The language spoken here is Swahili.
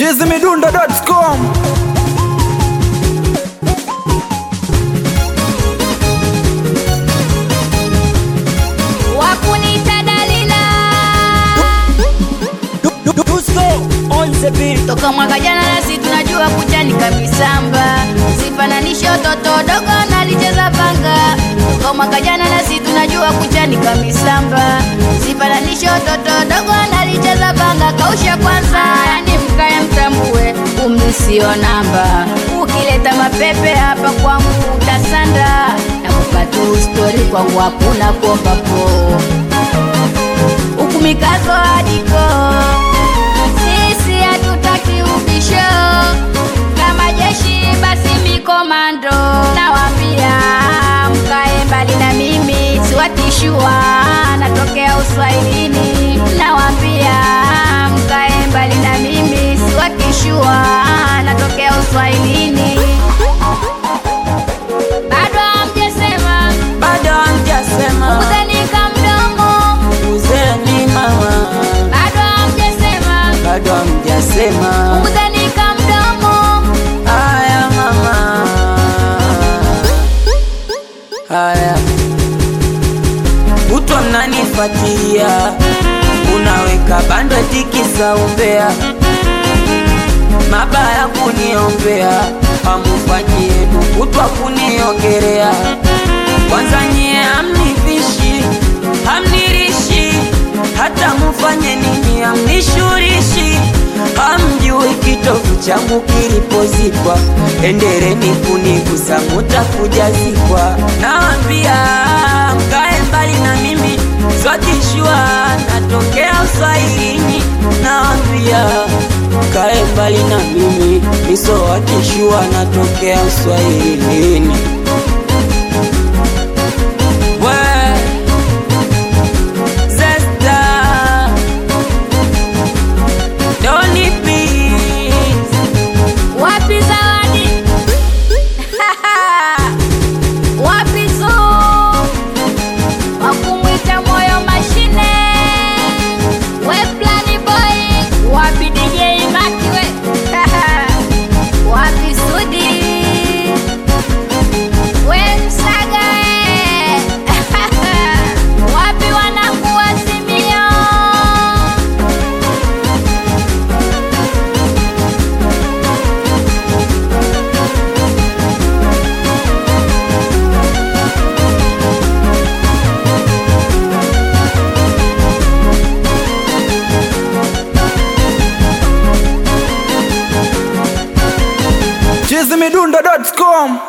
chizimidundo.com wakunita dalila toka mwaka jana nasi tunajua kuchani kabisamba sifananishe toto dogo nalicheza panga toka mwaka jana nasi tunajua kuchani kabisamba sifananishe toto dogo nalicheza panga kausha kwanza yani mkae mtambue umri sio namba ukileta mapepe hapa kwangu utasanda na kupatu stori kwangu hakuna kuomba po huku mikazo adiko sisi hatutaki ubisho kama jeshi basi mikomando nawambia mkae mbali na mimi siwatishua natokea uswahilini nawambia mkae mbali na mimi siwatishua natokea uswahilini bado hamjesema bado hamjasema kuzanika mdomo uzeni mama bado hamjesema bado hamjasema kuzanika mdomo haya mama haya kutwa mnanifuatilia unaweka bando tikisa umbea mabaya kuniombea hamufanyie kutwa kuniongerea kwanza nyie hamnivishi hamnirishi hata mufanye nini hamnishurishi hamjui kitovu changu kilipozikwa endereni kunigusa mutakujazikwa nawambia mkae mbali na mimi swatishwa natokea uswahilini nawambia mkae mbali na mimi nisowatishwa natokea uswahilini we zesta doni please wapi zawadi wapi zo wakumwita moyo mashine we plani boy wapi dj makiwe wapi sudi we msaga we. wapi wanakuwa simio chizimidundo.com